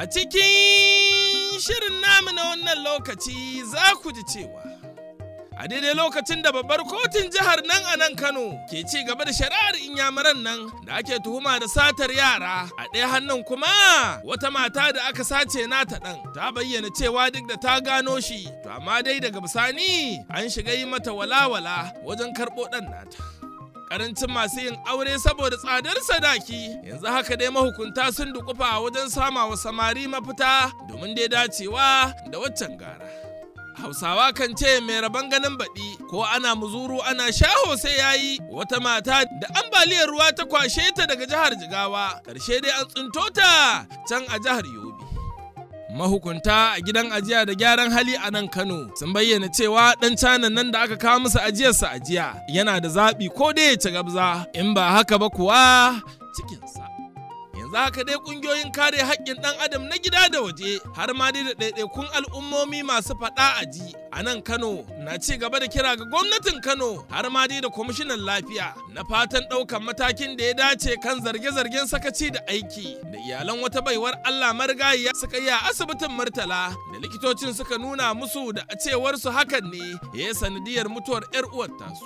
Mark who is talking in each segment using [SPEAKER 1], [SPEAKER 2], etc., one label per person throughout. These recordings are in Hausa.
[SPEAKER 1] A cikin shirin namu na wannan lokaci za ku ji cewa a daidai lokacin da babbar kotun jihar nan a nan Kano ke ci gaba da shari'ar inyamuran nan da ake tuhuma da satar yara a ɗaya hannun kuma wata mata da aka sace nata ɗan ta bayyana cewa duk da ta gano shi to amma dai daga bisani an shiga yi mata walawala wajen karɓo ɗan nata. karancin masu yin aure saboda tsadar sadaki yanzu haka dai mahukunta sun dukufa wajen sama wa samari mafita domin dai dacewa da waccan gara hausawa kan ce mai rabon ganin baɗi ko ana muzuru ana shaho sai yayi wata mata da ambaliyar ruwa ta kwashe ta daga jihar jigawa ƙarshe dai an tsinto ta can a jihar yobe mahukunta a gidan ajiya da gyaran hali a nan Kano sun bayyana cewa dan canan nan da aka kawo musu ajiyarsa ajiya yana da zaɓi ko da ya ci gabza in ba haka ba kuwa cikinsa. Yanzu haka dai ƙungiyoyin kare haƙƙin ɗan adam na gida da waje har ma dai da ɗaiɗaikun al'ummomi masu faɗa a ji a nan Kano na ci gaba da kira ga gwamnatin Kano har ma dai da kwamishinan lafiya na fatan ɗaukan matakin da ya dace kan zarge-zargen sakaci da aiki da iyalan wata baiwar Allah marigayiya suka yi a asibitin Murtala da likitocin suka nuna musu da a cewar su hakan ne ya yi sanadiyar mutuwar 'yar uwar tasu.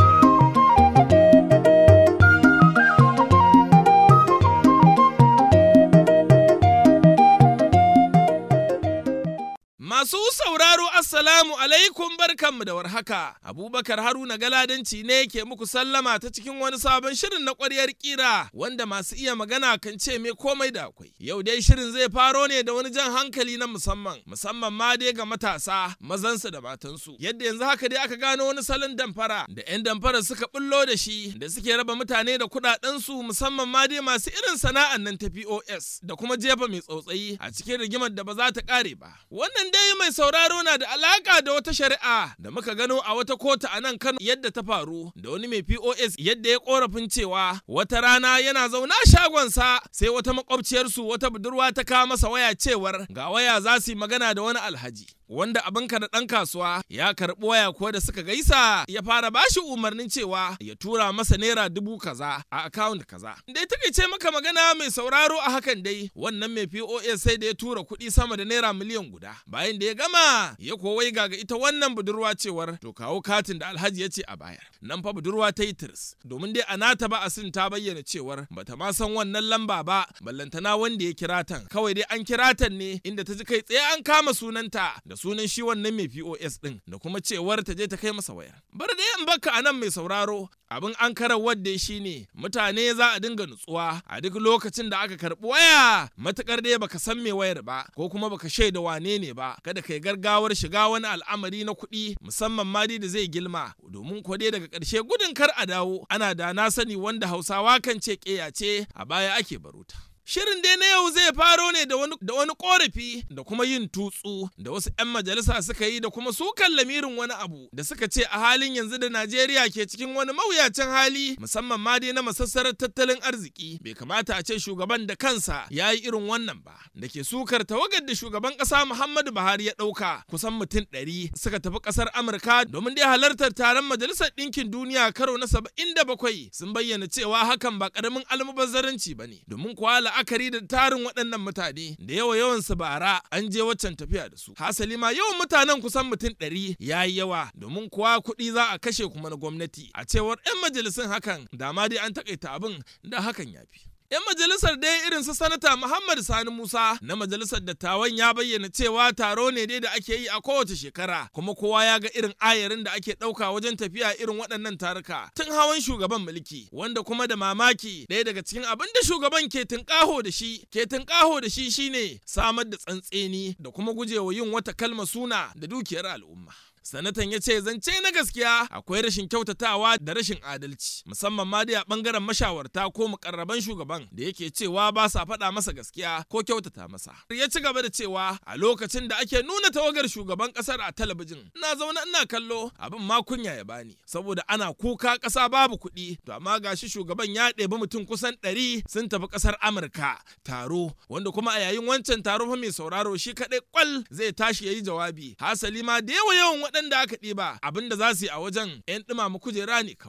[SPEAKER 1] Masu sauraro Assalamu alaikum barkanmu da warhaka. Abubakar Haruna Galadanci ne ke muku sallama ta cikin wani sabon shirin na ƙwaryar ƙira wanda masu iya magana kan ce me komai da akwai. Yau dai shirin zai faro ne da wani jan hankali na musamman, musamman ma dai ga matasa, mazansu da matansu. Yadda yanzu haka dai aka gano wani salon damfara da 'yan damfara suka bullo da shi da suke raba mutane da kuɗaɗensu musamman ma dai masu irin sana'an nan ta POS da kuma jefa mai tsautsayi a cikin rigimar da ba za ta ƙare ba. Wannan dai mai sauraro na da alaka da wata shari'a da muka gano a wata kotu a nan Kano yadda ta faru da wani mai POS yadda ya korafin cewa wata rana yana zauna shagonsa sai wata makwabciyarsu wata budurwa ta kawo masa waya cewar ga waya za su yi magana da wani alhaji. wanda abinka da ɗan kasuwa ya karɓi waya kuwa da suka gaisa ya fara bashi umarnin cewa ya tura masa naira dubu kaza a akawunt kaza. Dai takaice maka magana mai sauraro a hakan dai wannan mai POS sai da ya tura kuɗi sama da naira miliyan guda. Bayan da ya gama ya kowai ga ita wannan budurwa cewar to kawo katin da Alhaji ya ce a bayar. Nan fa budurwa ta yi tirs domin dai a nata ba asin ta bayyana cewar bata ma san wannan lamba ba ballantana wanda ya kira tan kawai dai an kira tan ne inda ta ji kai tsaye an kama sunanta da sunan shi wannan mai POS din da kuma cewar ta je ta kai masa wayar. Bar da in baka anan mai sauraro abin an karar wadda shi ne mutane za a dinga nutsuwa a duk lokacin da aka karbi waya matukar dai baka san me wayar ba ko kuma baka shaida wane ne ba kada kai gargawar shiga wani al'amari na kuɗi musamman ma da zai gilma domin ko dai daga ƙarshe gudun kar a dawo ana da na sani wanda hausawa kan ce ƙeya ce a baya ake baruta. Shirin dai na yau zai faro ne da wani da wani korafi da kuma yin tutsu da wasu 'yan majalisa suka yi da kuma sukan lamirin wani abu da suka ce a halin yanzu da Najeriya ke cikin wani mawuyacin hali musamman ma dai na masassarar tattalin arziki bai kamata a ce shugaban da kansa ya yi irin wannan ba da ke sukar tawagar da shugaban ƙasa Muhammadu Buhari ya ɗauka kusan mutum ɗari suka tafi ƙasar Amurka domin dai halartar taron Majalisar Ɗinkin Duniya karo na saba'in da bakwai sun bayyana cewa hakan ba ƙaramin almubazzaranci ba ne domin kuwa la'akari da tarin waɗannan mutane da yawa yawan su bara an je waccan tafiya da su hasali ma yawan mutanen kusan mutum ɗari ya yi yawa domin kuwa kuɗi za a kashe kuma na gwamnati a cewar 'yan majalisun hakan da ma dai an takaita abin da hakan ya fi 'Yan majalisar dai irin su sanata Muhammad Sani Musa na majalisar dattawan ya bayyana cewa taro ne dai da ake yi a kowace shekara kuma kowa ya ga irin ayarin da ake ɗauka wajen tafiya irin waɗannan taruka tun hawan shugaban mulki wanda kuma da mamaki ɗaya daga cikin abin da shugaban ke tunƙaho da shi ke tunƙaho da shi shine samar da tsantseni da kuma gujewa yin wata kalma suna da dukiyar al'umma. sanatan ya ce zance na gaskiya akwai rashin kyautatawa da rashin adalci musamman ma dai a bangaren mashawarta ko mukarraban shugaban da yake cewa ba sa faɗa masa gaskiya ko kyautata masa ya ci gaba da cewa a lokacin da ake nuna tawagar shugaban ƙasar a talabijin ina zaune ina kallo abin ma kunya ya bani saboda ana kuka ƙasa babu kuɗi to amma gashi shugaban ya ɗebi mutum kusan ɗari sun tafi ƙasar amurka taro wanda kuma a yayin wancan taro fa mai sauraro shi kaɗai kwal zai tashi ya yi jawabi hasali ma da yawa yawan waɗanda aka ɗiba abin da za su yi a wajen 'yan ɗumama kujera ne kawai.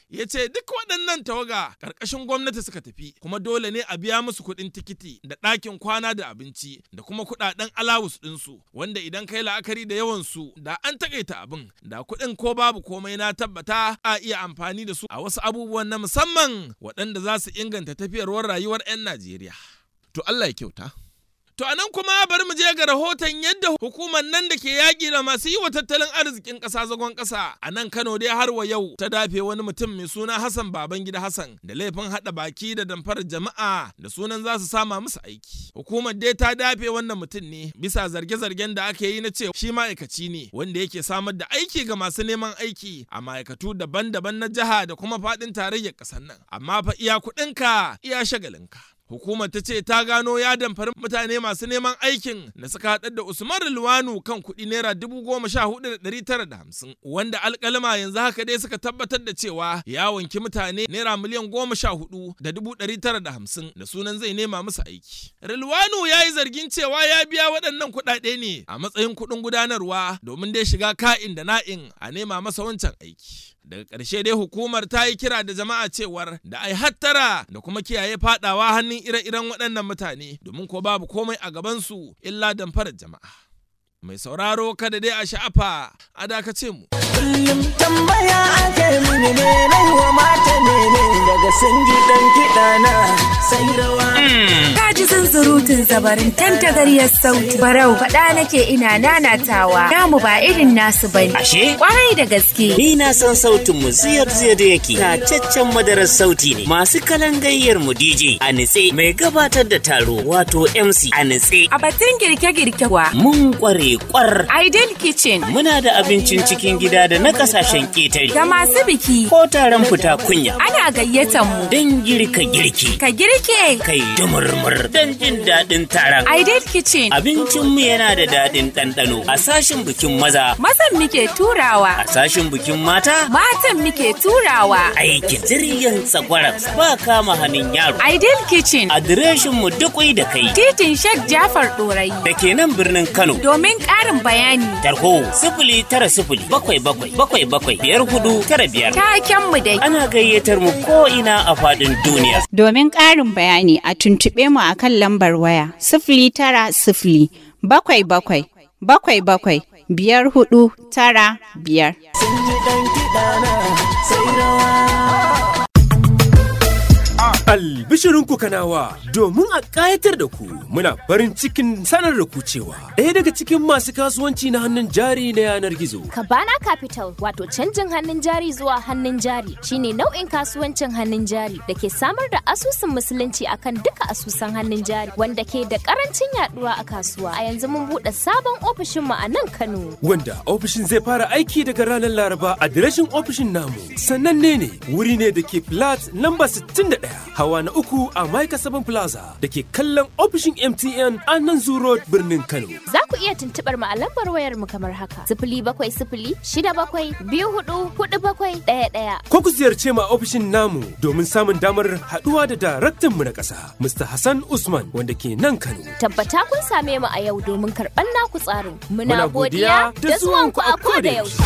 [SPEAKER 1] ya ce duk waɗannan tawaga ƙarƙashin gwamnati suka tafi kuma dole ne a biya musu kuɗin tikiti da ɗakin kwana da abinci da kuma kuɗaɗen alawus ɗinsu wanda idan kai la'akari da yawan su da an takaita abin da kuɗin ko babu komai na tabbata a iya amfani da su a wasu abubuwan na musamman waɗanda za su inganta tafiyarwar rayuwar 'yan Najeriya. To Allah ya kyauta. To a nan kuma bari mu je ga rahoton yadda hukumar nan da ke yaƙi da masu yi wa tattalin arzikin ƙasa zagon ƙasa a nan Kano dai har wa yau ta dafe wani mutum mai suna Hassan Babangida Hassan da laifin haɗa baki da damfarar jama'a da sunan za su sama musu aiki. Hukumar dai ta dafe wannan mutum ne bisa zarge-zargen da aka yi na cewa shi ma'aikaci ne wanda yake samar da aiki ga masu neman aiki a ma'aikatu daban-daban na jiha da kuma faɗin tarayyar ƙasar nan. Amma fa iya kuɗinka iya shagalinka. Hukumar ta ce ta gano ya damfari mutane masu neman aikin da suka haɗar da Usman Rilwanu kan kuɗi naira dubu goma sha hudu da ɗari tara da hamsin wanda alƙalama yanzu haka dai suka tabbatar da cewa ya wanki mutane naira miliyan goma sha hudu da dubu ɗari tara da hamsin da sunan zai nema musu aiki. Rilwanu ya yi zargin cewa ya biya waɗannan kuɗaɗe ne a matsayin kuɗin gudanarwa domin dai shiga ka'in da na'in a nema masa wancan aiki. daga ƙarshe dai hukumar ta yi kira da jama'a cewar da ai hattara da kuma kiyaye fadawa hannun ire-iren waɗannan mutane domin ko babu komai a gabansu illa damfarar jama'a mai sauraro kada dai a sha'afa a dakace mu
[SPEAKER 2] kullum tambaya ake mini ne nai wa mata ne daga sun ji dan kiɗa na sai rawa
[SPEAKER 3] Ka ji zunzurutun zabarin tantagariyar sauti. Barau faɗa nake ina nanatawa. Namu ba irin nasu bane.
[SPEAKER 4] Ashe?
[SPEAKER 3] Kwarai da gaske.
[SPEAKER 4] Ni na san sautin mu ziyar ziyar da yake. Tacaccen madarar sauti ne. Masu kalan gayyar mu DJ a nitse mai gabatar da taro wato MC a nitse.
[SPEAKER 3] A batun girke-girke kuwa.
[SPEAKER 4] Mun kware kwar.
[SPEAKER 3] Ideal Kitchen.
[SPEAKER 4] Muna da abincin cikin gida da na kasashen ƙetare.
[SPEAKER 3] Ga masu biki.
[SPEAKER 4] Ko taron fita kunya.
[SPEAKER 3] Ana gayyatan mu.
[SPEAKER 4] Don girka girki.
[SPEAKER 3] Ka girke.
[SPEAKER 4] Kai dumurmur don jin daɗin taron.
[SPEAKER 3] Ideal Kitchen.
[SPEAKER 4] Abincinmu yana da daɗin ɗanɗano a sashin bikin maza.
[SPEAKER 3] Mazan muke turawa.
[SPEAKER 4] A sashin bikin mata.
[SPEAKER 3] Matan muke turawa.
[SPEAKER 4] Aiki jirgin tsagwaran ba kama hannun yaro.
[SPEAKER 3] Ideal Kitchen.
[SPEAKER 4] Adireshinmu dukwai da kai.
[SPEAKER 3] Titin Sheikh Jafar Ɗorayi.
[SPEAKER 4] Da ke nan birnin Kano.
[SPEAKER 3] Domin ƙarin bayani.
[SPEAKER 4] Tarho sifili tara sifili bakwai bakwai bakwai bakwai biyar hudu tara biyar.
[SPEAKER 3] Taken mu dai.
[SPEAKER 4] Ana gayyatar mu ko ina a faɗin duniya.
[SPEAKER 5] Domin ƙarin bayani a tuntuɓe mu a kan lambar waya sifili tara sifili bakwai bakwai bakwai bakwai biyar hudu tara biyar.
[SPEAKER 2] sun ji dan kiɗa na sai rawa
[SPEAKER 6] Albishirinku kanawa domin a ƙayatar da ku muna farin cikin sanar da ku cewa ɗaya daga cikin masu kasuwanci na hannun jari na yanar gizo.
[SPEAKER 7] Kabana Capital wato canjin hannun jari zuwa hannun jari shine nau'in kasuwancin hannun jari da ke samar da asusun musulunci akan duka asusan hannun jari wanda ke da karancin yaduwa a kasuwa. A yanzu mun buɗe sabon ofishinmu a nan Kano.
[SPEAKER 6] Wanda ofishin zai fara aiki daga ranar Laraba adireshin ofishin namu. Sananne ne wuri ne da ke flat lamba 61 hawa na uku a Maika Sabon Plaza da ke kallon ofishin MTN a nan Zoo Road birnin Kano.
[SPEAKER 7] Za ku iya tuntuɓar mu a lambar wayar mu kamar haka. Sifili bakwai sifili shida bakwai biyu hudu hudu bakwai ɗaya ɗaya.
[SPEAKER 6] Ko ku ziyarce mu a ofishin namu domin samun damar haɗuwa da daraktan mu na ƙasa, Mr. Hassan Usman wanda ke nan Kano.
[SPEAKER 7] Tabbata kun same mu a yau domin karɓar naku tsarin.
[SPEAKER 6] Muna
[SPEAKER 7] Muna
[SPEAKER 6] godiya
[SPEAKER 7] godiya
[SPEAKER 6] da
[SPEAKER 7] da zuwanku a
[SPEAKER 6] zuwanku a
[SPEAKER 7] koda
[SPEAKER 6] koda
[SPEAKER 7] yaushe.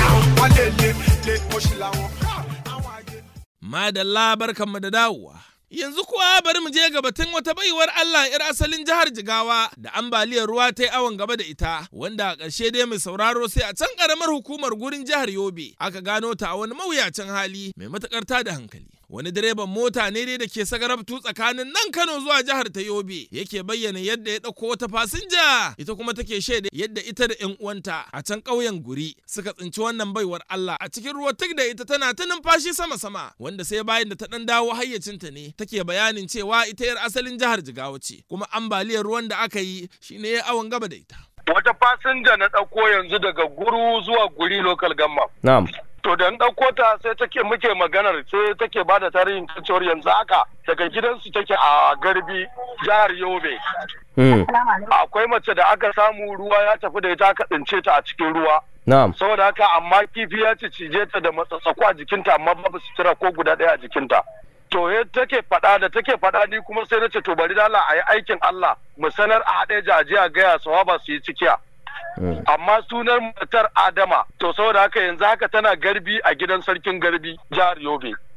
[SPEAKER 1] Madalla barkanmu da dawowa. Yanzu kuwa bari mu je ga batun wata baiwar Allah 'yar asalin jihar Jigawa da ambaliyar ruwa ta yi awon gaba da ita, wanda a ƙarshe dai mai sauraro sai a can ƙaramar hukumar gurin jihar Yobe aka gano ta a wani mawuyacin hali mai matuƙar tada hankali. Wani direban mota ne dai da ke sagarabtu tsakanin nan Kano zuwa jihar ta Yobe yake bayyana yadda ya ɗauko wata fasinja ita kuma take shaida yadda ita da 'yan uwanta a can ƙauyen Guri suka tsinci wannan baiwar Allah a cikin ruwa tuk da ita tana ta numfashi sama-sama wanda sai bayan da ta ɗan dawo hayyacinta ne take bayanin cewa ita 'yar asalin jihar Jigawa ce kuma ambaliyar ruwan da aka yi shine ya awon gaba da ita.
[SPEAKER 8] wata fasinja na ɗauko yanzu daga guru zuwa guri local gamma.
[SPEAKER 9] Na'am.
[SPEAKER 8] To da na ɗauko ta sai take muke maganar sai take ba da tarihin kan cewar yanzu haka daga gidansu take a garbi jihar Yobe.
[SPEAKER 9] Mm.
[SPEAKER 8] Akwai mace da aka samu ruwa ya tafi da ita aka tsince ta a cikin ruwa.
[SPEAKER 9] Na'am.
[SPEAKER 8] Saboda haka amma kifi ya ci cije ta da matsatsako a jikinta amma babu sutura ko guda ɗaya a jikinta. To ya take faɗa da take faɗa ni kuma sai na ce to bari dala a yi aikin Allah mu sanar a haɗe jaji a gaya sawaba su yi cikiya.
[SPEAKER 9] Mm.
[SPEAKER 8] amma sunan matar Adama to saboda haka yanzu haka tana garbi a gidan sarkin garbi jihar Yobe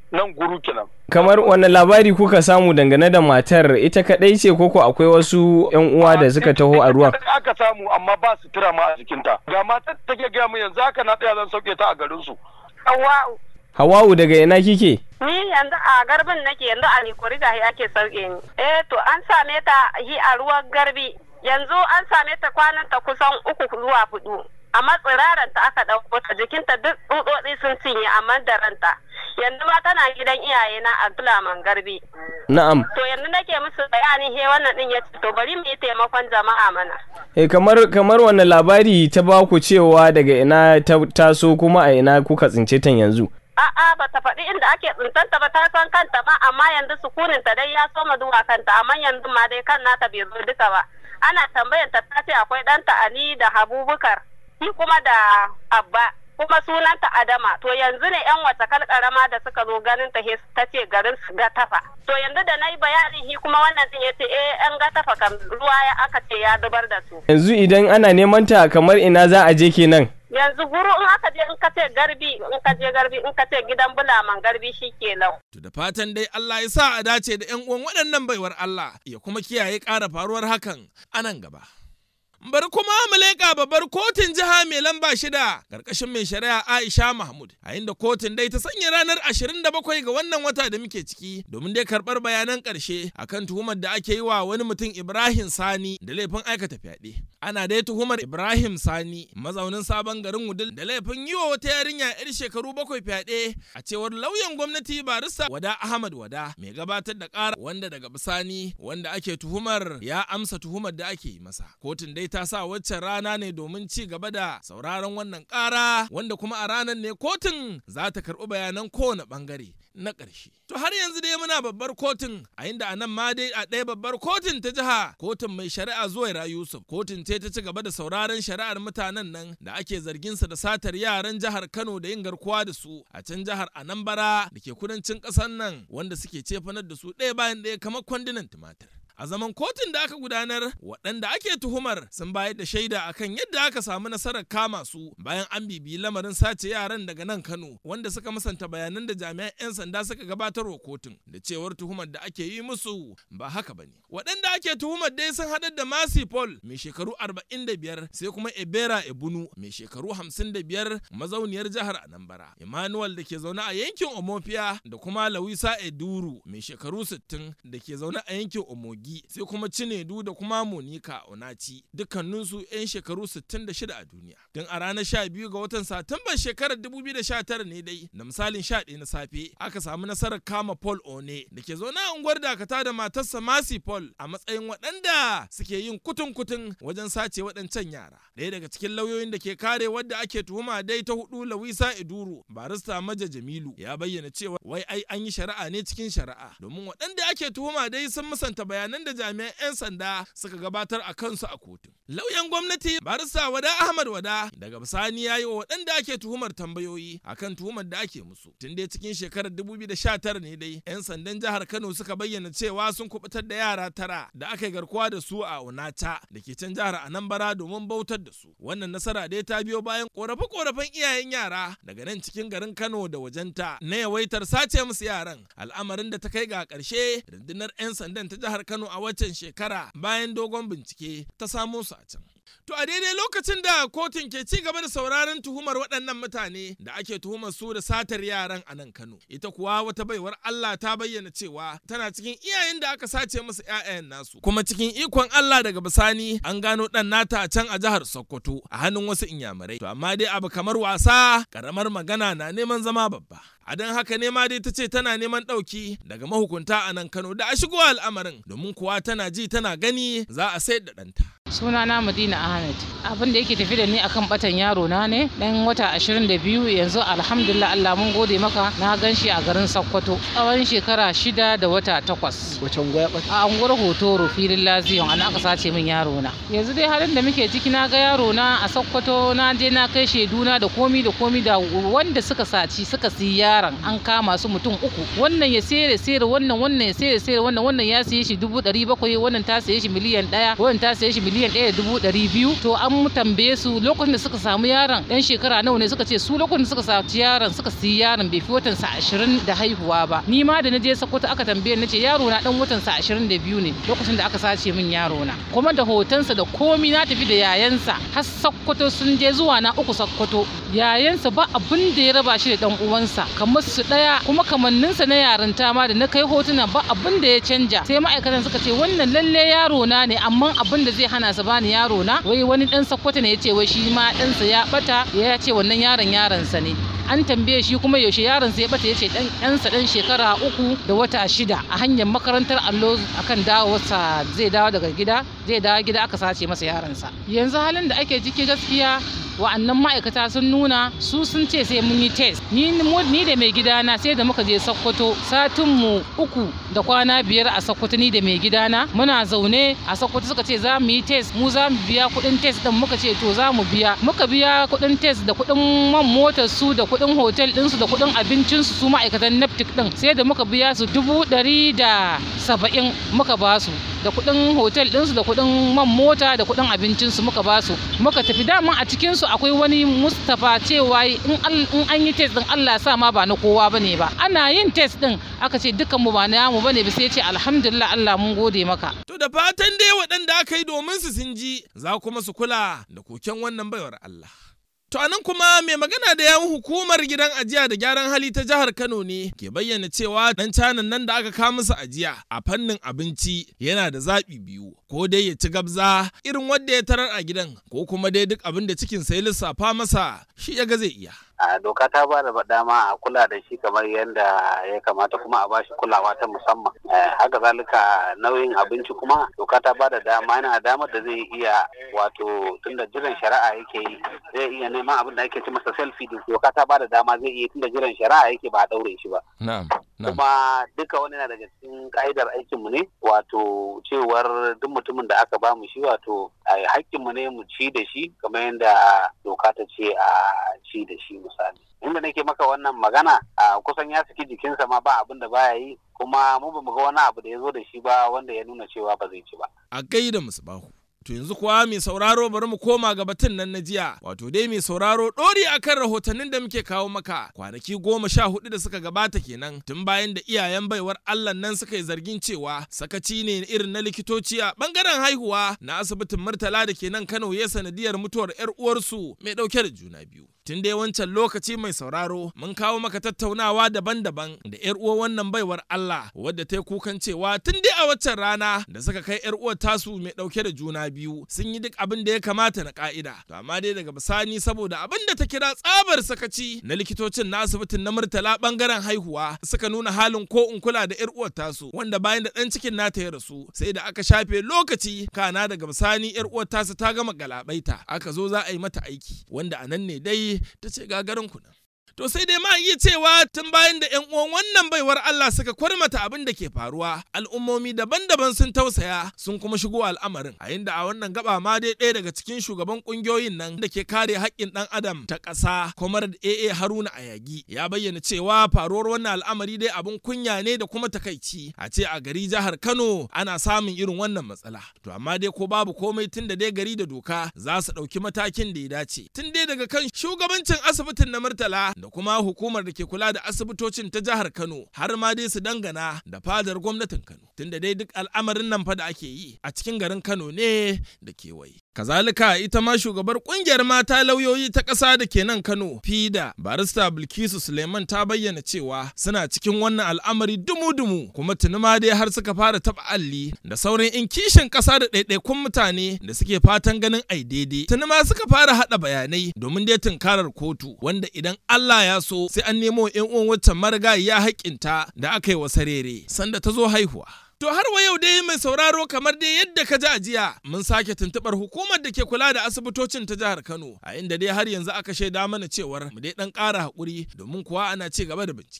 [SPEAKER 8] nan guru kenan
[SPEAKER 9] kamar wani labari kuka samu dangane da matar ita kadai ce koko akwai wasu yan uwa da suka taho a ruwan
[SPEAKER 8] Ita aka samu amma ba su tura ma a jikinta ga matar da take gaya mu yanzu haka na tsaya zan sauke ta a garin su
[SPEAKER 10] Hawa'u.
[SPEAKER 9] hawa'u daga ina kike
[SPEAKER 10] Ni yanzu a garbin nake yanzu a Nikori gahi ake sauke ni. Eh to an same ta yi a ruwan garbi. Yanzu an same ta kwanan ta kusan uku zuwa hudu. Amma tsiraran ta aka ɗauko ta jikinta duk tsutsotsi sun cinye amma da ranta. Yanzu ma tana gidan iyayena a Tulaman Garbi.
[SPEAKER 9] na'am
[SPEAKER 10] To yanzu nake musu bayani he wannan din ya ce to bari mu yi taimakon jama'a mana.
[SPEAKER 9] eh kamar kamar wani labari ta ba ku cewa daga ina ta taso kuma a ina kuka tsince ta yanzu
[SPEAKER 10] A'a ba ta faɗi inda ake tsintanta ba ta san kanta ba amma yanzu sukunin ta dai ya soma zuwa kanta amma yanzu ma dai kan nata bai zo duka ba. Ana tambayan ta ta ce akwai ɗanta Ali da Habubukar shi kuma da Abba kuma sunanta Adama to yanzu ne yan wata kalkarama da suka zo ganin ta he- ta ce garin su ga tafa. To yanzu da na yi bayanin shi kuma wannan din ya ce eh yan ga tafa kam ruwa ya aka ce ya zubar da su.
[SPEAKER 9] yanzu idan ana neman ta kamar ina za a je kenan
[SPEAKER 10] Yanzu guru in aka je in ka ce garbi in ka je garbi in ka ce gidan bulaman garbi shi ke lau.
[SPEAKER 1] To da fatan dai Allah ya sa a dace da 'yan uwan waɗannan baiwar Allah ya kuma kiyaye ƙara faruwar hakan a nan gaba. Bari kuma mu leƙa babbar kotun jiha mai lamba shida ƙarƙashin mai shari'a Aisha Mahmud a inda kotun dai ta sanya ranar 27 ga wannan wata da muke ciki domin dai karɓar bayanan ƙarshe akan tuhumar da ake yi wa wani mutum Ibrahim Sani da laifin aikata fyaɗe. Ana dai tuhumar Ibrahim Sani mazaunin sabon garin Wudil da laifin yi wa wata yarinya 'yar shekaru bakwai fyaɗe a cewar lauyan gwamnati barista Wada Ahmad Wada mai gabatar da ƙara wanda daga bisani wanda ake tuhumar ya amsa tuhumar da ake yi masa. Kotun dai ta sa waccan rana ne domin ci gaba da sauraron wannan ƙara wanda kuma a ranar ne kotun za ta karɓi bayanan kowane ɓangare na ƙarshe. To har yanzu dai muna babbar kotun a inda a nan ma dai a ɗaya babbar kotun ta jiha kotun mai shari'a Zuwaira Yusuf kotun ce ta ci gaba da sauraron shari'ar mutanen nan da ake zargin sa da satar yaran jihar Kano da yin garkuwa da su a can jihar Anambra da ke kudancin ƙasar nan wanda suke cefanar da su ɗaya bayan ɗaya kamar kwandunan tumatir. A zaman kotun da aka gudanar, waɗanda ake tuhumar sun bayar da shaida akan yadda aka samu nasarar kama su bayan an bibiyi lamarin sace yaran daga nan Kano, wanda suka musanta bayanan da jami'an 'yan sanda suka gabatar wa kotun da cewar tuhumar da ake yi musu ba haka ba ne. Waɗanda ake tuhumar dai sun haɗar da Masi Paul mai shekaru 45 sai kuma Ebera Ebunu mai shekaru 55 mazauniyar jihar Anambra. Emmanuel da ke zaune a yankin Omofia da kuma Lawisa Eduru mai shekaru 60 da ke zaune a yankin Omogi sai kuma Cinedu da kuma Monica Onachi dukkaninsu 'yan shekaru 66 a duniya. Tun a ranar 12 ga watan Satumban shekarar 2019 ne dai da misalin 11 na safe aka samu nasarar kama Paul One da ke zaune a unguwar dakata da matarsa Masi Paul a matsayin waɗanda suke yin kutun-kutun wajen sace waɗancan yara. Ɗaya daga cikin lauyoyin da ke kare wadda ake tuhuma dai ta hudu Lawisa Iduru barista Maja Jamilu ya bayyana cewa wai ai an yi shari'a ne cikin shari'a domin waɗanda ake tuhuma dai sun musanta bayanan da jami'an 'yan sanda suka gabatar a kansu a kotu. Lauyan gwamnati barista Wada Ahmad Wada daga bisani ya yi wa waɗanda ake tuhumar tambayoyi akan tuhumar da ake musu. Tun dai cikin shekarar 2019 ne dai 'yan sandan jihar Kano suka bayyana cewa sun kubutar da yara tara da aka yi garkuwa da su a Onata da ke can jihar Anambra domin bautar da su. Wannan nasara dai ta biyo bayan korafe-korafen iyayen yara daga nan cikin garin Kano da wajenta na yawaitar sace musu yaran al'amarin da ta kai ga ƙarshe rundunar 'yan sandan ta jihar Kano a waccan shekara bayan dogon bincike ta samo su a can. To a daidai lokacin da kotun ke ci gaba da sauraron tuhumar waɗannan mutane da ake tuhumar su da satar yaran a nan Kano. Ita kuwa wata baiwar Allah ta bayyana cewa tana cikin iyayen da aka sace musu 'ya'yan nasu. Kuma cikin ikon Allah daga bisani an gano ɗan nata a can a jihar Sokoto a hannun wasu inyamurai. To amma dai abu kamar wasa ƙaramar magana na neman zama babba. a don haka ne ma dai ta ce tana neman ɗauki daga mahukunta a nan Kano da a shigo al'amarin domin kuwa tana ji tana gani za a sayar da ɗanta.
[SPEAKER 11] sunana madina ahmed abin da yake tafi da ni akan batan yaro na ne dan wata 22 yanzu alhamdulillah allah mun gode maka na gan shi a garin sokoto tsawon shekara shida da wata takwas
[SPEAKER 12] wace unguwa bata
[SPEAKER 11] a unguwar hotoro filin laziyon ana aka sace min yaro na yanzu dai halin da muke ciki na ga yaro na a sokoto na je na kai shaiduna da komi da komi da wanda suka saci suka siya yaron an kama su mutum uku wannan ya sayar sayar wannan wannan ya sayar sayar wannan wannan ya siye shi dubu ɗari bakwai wannan ta siye shi miliyan ɗaya wannan ta siye shi miliyan miliyan ɗaya da dubu ɗari biyu to an tambaye su lokacin da suka samu yaron ɗan shekara nawa ne suka ce su lokacin da suka saci yaron suka siyi yaron bai fi watan sa ashirin da haihuwa ba ni ma da na je Sokoto aka tambaye ni ce yaro na ɗan watan sa ashirin da biyu ne lokacin da aka sace min yaro na kuma da hotonsa da komi na tafi da yayansa har Sokoto sun je zuwa na uku Sokoto yayansa ba abin da ya raba shi da ɗan uwansa kamar su ɗaya kuma kamanninsa na yarinta ma da na kai hotuna ba abin da ya canja sai ma'aikatan suka ce wannan lalle yaro na ne amma abin da zai hana su bani yaro na wai wani dan sakkwato ne ya ce wai shi ma ɗansa ya bata ya ce wannan yaron yaronsa ne an tambaye shi kuma yaushe yaron sai ya bata ya ce dan ɗansa dan shekara uku da wata shida a hanyar makarantar allo akan dawowarsa zai dawo daga gida zai dawo gida aka sace masa yaronsa yanzu halin da ake ciki gaskiya wa'annan ma'aikata sun nuna su sun ce sai mun yi test ni ni da mai gidana sai da muka je sokoto satin mu uku da kwana biyar a sokoto ni da mai gidana muna zaune a sokoto suka ce za mu yi test mu za mu biya kuɗin test din muka ce to za mu biya muka biya kuɗin test da kuɗin man motar su da kuɗin hotel din su da kuɗin abincin su su ma'aikatan neptic din sai da muka biya su dubu ɗari da saba'in muka ba su da kuɗin hotel ɗinsu da kuɗin man mota da kuɗin abincinsu muka ba su muka tafi dama a cikinsu akwai wani mustapha cewa in an yi test ɗin allah sa ma ba na kowa bane ba ana yin test ɗin aka ce dukkan mu ba na yamu bane ba sai ce alhamdulillah allah mun gode maka
[SPEAKER 1] To da fatan dai waɗanda aka yi domin su sun ji za kuma su kula da koken wannan baiwar Allah. To anan kuma mai magana da yawun hukumar gidan ajiya da gyaran hali ta jihar Kano ne ke bayyana cewa dan canan nan da aka kawo masa ajiya a fannin abinci yana da zaɓi biyu ko dai ya ci gabza irin wanda ya tarar a gidan ko kuma dai duk abin da cikin sai lissafa masa shi ya ga zai iya.
[SPEAKER 12] a doka ta ba da dama a kula da shi kamar yadda ya kamata kuma a bashi kulawa ta musamman haka zalika nauyin abinci kuma doka ta ba da dama yana damar da zai iya wato tunda jiran shari'a yake yi zai iya neman abin da ake ci masa selfie doka ta ba da dama zai iya tunda jiran shari'a yake ba a daure shi ba kuma duka wani na daga cikin ka'idar aikinmu ne wato cewar duk mutumin da aka ba mu shi wato hakkinmu ne mu ci da shi kamar yadda doka ta ce a ci da shi misali inda nake maka wannan magana a kusan ya saki jikinsa ma ba abin da baya yi kuma mu bamu ga wani abu da ya zo da shi ba wanda ya nuna cewa ba zai ci ba
[SPEAKER 1] a gaida musu bahu To yanzu kuwa mai sauraro bari mu koma ga batun nan na jiya, wato dai mai sauraro ɗori akan rahotannin da muke kawo maka kwanaki goma sha hudu da suka gabata kenan tun bayan da iyayen baiwar Allah nan suka yi zargin cewa sakaci ne irin na likitoci a bangaren haihuwa na asibitin Murtala da ke nan Kano ya sanadiyar mutuwar 'yar uwarsu mai ɗauke da juna biyu. Tun dai wancan lokaci mai sauraro mun kawo maka tattaunawa daban-daban da 'yar uwar wannan baiwar Allah wadda ta yi kukan cewa tun dai a waccan rana da suka kai 'yar uwar tasu mai ɗauke da juna biyu sun yi duk abin da ya kamata na ka'ida. To amma dai daga bisani saboda abin da ta kira tsabar sakaci na likitocin na asibitin na Murtala bangaren haihuwa suka nuna halin ko in kula da 'yar uwar tasu wanda bayan da ɗan cikin nata ya rasu sai da aka shafe lokaci kana daga bisani 'yar uwar tasu ta gama galabaita aka zo za a yi mata aiki wanda a nan ne dai ta ce gagarin ku To sai dai ma iya cewa tun bayan da 'yan uwan wannan baiwar Allah suka kwarmata abin da ke faruwa, al'ummomi daban-daban sun tausaya sun kuma shigo al'amarin. A inda a wannan gaba ma dai ɗaya daga cikin shugaban ƙungiyoyin nan da ke kare haƙƙin ɗan adam ta ƙasa, Komar da AA Haruna Ayagi, ya bayyana cewa faruwar wannan al'amari dai abin kunya ne da kuma takaici. A ce a gari jihar Kano ana samun irin wannan matsala. To amma dai ko babu komai tun da dai gari da doka za su ɗauki matakin da ya dace. Tun dai daga kan shugabancin asibitin na Murtala da kuma hukumar da ke kula da asibitocin ta jihar Kano har ma dai su dangana da fadar gwamnatin Kano tunda dai duk al'amarin nan fa da ake yi a cikin garin Kano ne da kewaye. Kazalika ita ma shugabar kungiyar mata lauyoyi ta ƙasa da ke nan Kano, Fida, barista Bilkisu Suleiman ta bayyana cewa suna cikin wannan al'amari dumu-dumu kuma tuni ma dai har suka fara taɓa alli da sauran in kishin ƙasa da ɗaiɗaikun mutane da suke fatan ganin ai daidai. Tuni ma suka fara haɗa bayanai domin dai tunkarar kotu wanda idan Allah ya so sai an nemo 'yan uwan waccan marigayiya haƙƙinta da aka yi wa sarere sanda ta zo haihuwa. To har wa yau dai mai sauraro kamar dai yadda ka ji a jiya mun sake tuntubar hukumar da ke kula da asibitocin ta jihar Kano a inda dai har yanzu aka shaida mana cewar mu dai dan ƙara haƙuri domin kuwa ana ci gaba da bincike.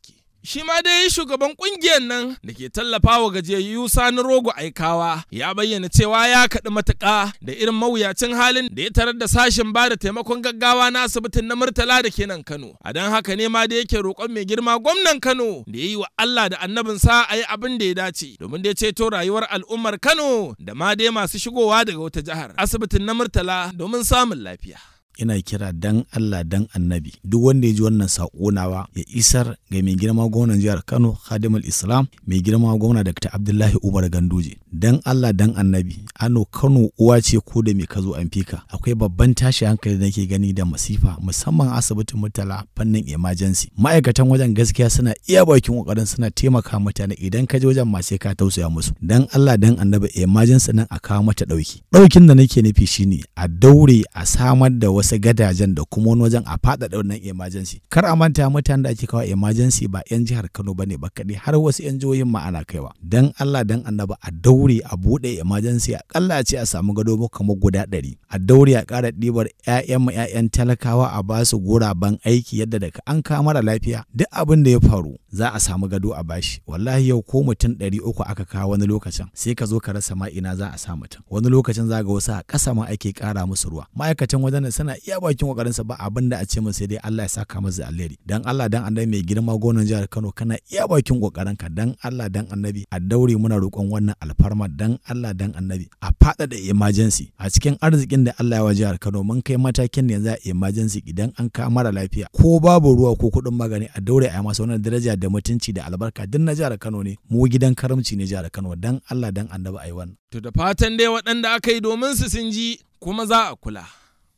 [SPEAKER 1] Shi ma dai shugaban kungiyar nan da ke tallafawa gajiyayyu Sani Rogo Aikawa ya bayyana cewa ya kaɗi matuƙa da irin mawuyacin halin da ya tarar da sashen ba da taimakon gaggawa na asibitin na Murtala da ke nan Kano. A don haka ne ma da yake roƙon mai girma gwamnan Kano da ya yi wa Allah da annabinsa a yi abin da ya dace domin da ya ceto rayuwar al'ummar Kano da ma dai masu shigowa daga wata jihar asibitin na Murtala domin samun lafiya.
[SPEAKER 13] ina kira dan Allah dan annabi duk wanda ya ji wannan saƙo nawa ya isar ga mai girma gwamnan jihar Kano Khadimul Islam mai girma gwamna Dr. Abdullahi Umar Ganduje dan Allah dan annabi ano Kano uwa ce ko da mai kazo an fika akwai babban tashi hankali da nake gani da masifa musamman asibitin mutala fannin emergency ma'aikatan wajen gaskiya suna iya bakin kokarin suna taimaka mutane idan ka je wajen ma sai ka tausaya musu dan Allah dan annabi emergency nan a kawo mata dauki daukin da nake nufi shine a daure a samar da wasu wasu gadajen da kuma wani wajen a faɗaɗa wannan emergency kar a manta mutanen da ake kawo emergency ba 'yan jihar kano ba ne ba kaɗai har wasu 'yan jihohin ma ana kaiwa dan allah dan annaba a daure a buɗe emergency akalla ce a samu gado mu kamar guda ɗari a daure a ƙara ɗibar 'ya'yan mu 'ya'yan talakawa a ba su guraben aiki yadda daga an kawo mara lafiya duk abin da ya faru za a samu gado a bashi wallahi yau ko mutum ɗari uku aka kawo wani lokacin sai ka zo ka rasa ma ina za a sa mutum wani lokacin za ga wasu a ƙasa ma ake ƙara musu ruwa ma'aikatan wajen suna iya bakin kokarinsa ba abin da a ce sai dai Allah ya saka masa alheri dan Allah dan annabi mai girma gonan jihar Kano kana iya bakin kokarinka dan Allah dan annabi a daure muna roƙon wannan alfarma dan Allah dan annabi a faɗaɗa emergency a cikin arzikin da Allah ya wa jihar Kano mun kai matakin da yanzu a emergency idan an ka mara lafiya ko babu ruwa ko kuɗin magani a daure a masa wannan daraja da mutunci da albarka duk na jihar Kano ne mu gidan karamci ne jihar Kano dan Allah dan annabi ayi wannan
[SPEAKER 1] To da fatan dai waɗanda aka yi domin su sun ji kuma za a kula.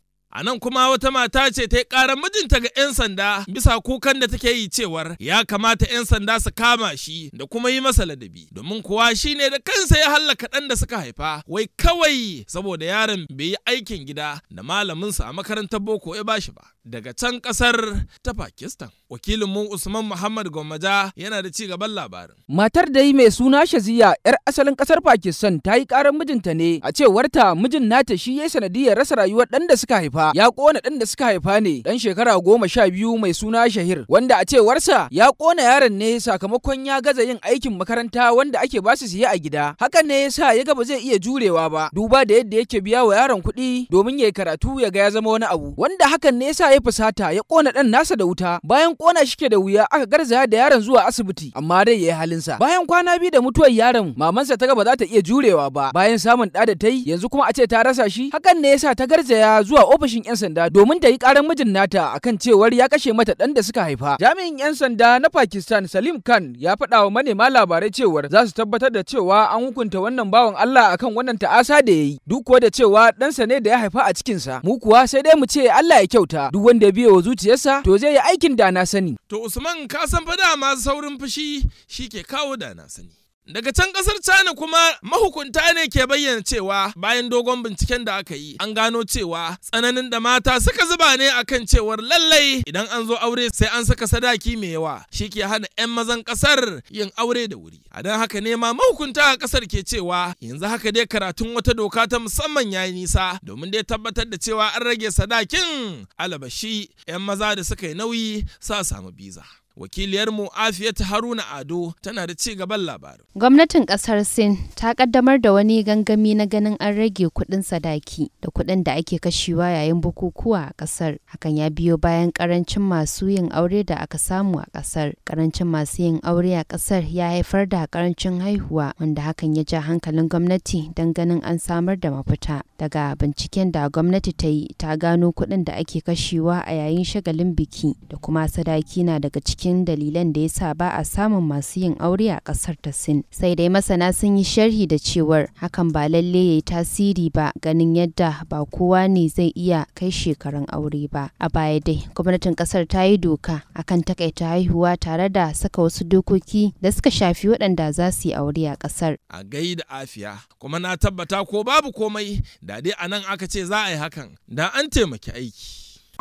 [SPEAKER 1] A nan kuma wata mata ce ta yi ƙarar mijinta ga 'yan sanda bisa kukan da take yi cewar ya kamata 'yan sanda su kama shi da kuma yi masa ladabi. Domin kuwa shi ne da kansa ya hallaka ɗan da suka haifa wai kawai saboda yaron bai yi aikin gida da malaminsa a makarantar boko ya bashi ba. Daga can ƙasar ta Pakistan. Wakilin mu Usman Muhammad Gwammaja yana da ci gaban labarin.
[SPEAKER 14] Matar dai mai suna Shaziya 'yar asalin ƙasar Pakistan ta yi ƙarar mijinta ne a cewarta mijin nata shi ya sanadiyar rasa rayuwar ɗan da suka haifa. ya kona ɗan da suka haifa ne ɗan shekara goma sha biyu mai suna Shahir wanda a cewarsa ya kona yaron ne sakamakon ya gaza yin aikin makaranta wanda ake basu siye a gida hakan ne yasa ya ga ba zai iya jurewa ba duba da yadda yake biya wa yaron kuɗi domin ya yi karatu ya ga ya zama wani abu wanda hakan ne yasa ya fusata ya kona ɗan nasa da wuta bayan kona shi ke da wuya aka garzaya da yaron zuwa asibiti amma dai ya yi halinsa bayan kwana biyu da mutuwar yaron mamansa ta ga ba za ta iya jurewa ba bayan samun ɗa da ta yi yanzu kuma a ce ta rasa shi hakan ne yasa ta garzaya zuwa ofishin 'yan sanda domin ta yi karar mijin nata akan cewar ya kashe mata ɗan da suka haifa. Jami'in 'yan sanda na Pakistan Salim Khan ya faɗa wa manema labarai cewar za su tabbatar da cewa an hukunta wannan bawan Allah akan wannan ta'asa da ya yi. Duk kuwa da cewa ɗansa ne da ya haifa a cikinsa. Mu kuwa sai dai mu ce Allah ya kyauta. Duk wanda ya biye wa zuciyarsa to zai yi aikin da na sani.
[SPEAKER 1] To Usman ka san fa dama saurin fushi shi ke kawo da na sani. Daga can kasar China kuma mahukunta ne ke bayyana cewa bayan dogon binciken da aka yi an gano cewa tsananin da mata suka zuba ne akan cewar lallai idan an zo aure sai an saka sadaki mai yawa shi ke hana 'yan mazan kasar yin aure da wuri. A don haka ne ma mahukunta a kasar ke cewa yanzu haka dai karatun wata doka ta musamman yayi nisa domin dai tabbatar da cewa an rage sadakin alabashi 'yan maza da suka yi nauyi sa samu biza. wakiliyarmu afiyat haruna ado tana da ci gaban labarin
[SPEAKER 15] gwamnatin kasar sin ta kaddamar da wani gangami na ganin an rage kudin sadaki da kudin da ake kashewa yayin bukukuwa a kasar hakan ya biyo bayan karancin masu yin aure da aka samu a kasar karancin masu yin aure a kasar ya haifar da karancin haihuwa wanda hakan ya ja hankalin gwamnati don ganin an samar da mafita daga binciken da gwamnati ta yi ta gano kudin da ake kashewa a yayin shagalin biki da kuma sadaki na daga cikin cikin dalilan da ya sa ba a samun masu yin aure a kasar ta Sin. Sai dai masana sun yi sharhi da cewar hakan ba lalle ya yi tasiri ba ganin yadda ba kowa ne zai iya kai shekarun aure ba. A baya dai gwamnatin kasar ta yi doka akan takaita haihuwa tare da saka wasu dokoki da suka shafi waɗanda za su yi aure a kasar.
[SPEAKER 1] A gaida afiya kuma na tabbata ko babu komai da dai a nan aka ce za a yi hakan da an taimaki aiki.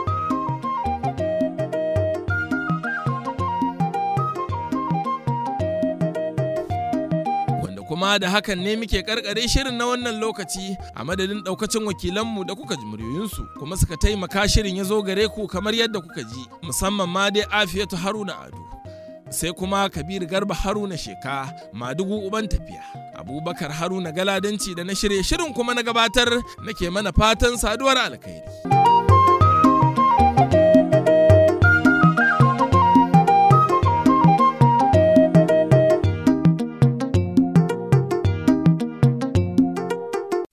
[SPEAKER 1] kuma da hakan ne muke karkare shirin na wannan lokaci a madadin daukacin wakilanmu da kuka ji muryoyinsu kuma suka taimaka shirin ya zo gare ku kamar yadda kuka ji musamman ma dai afiyatu haruna ado sai kuma Kabir Garba Haruna Sheka Madugu Uban Tafiya. Abubakar Haruna Galadanci da na shirye shirin kuma na gabatar nake mana fatan saduwar alkhairi.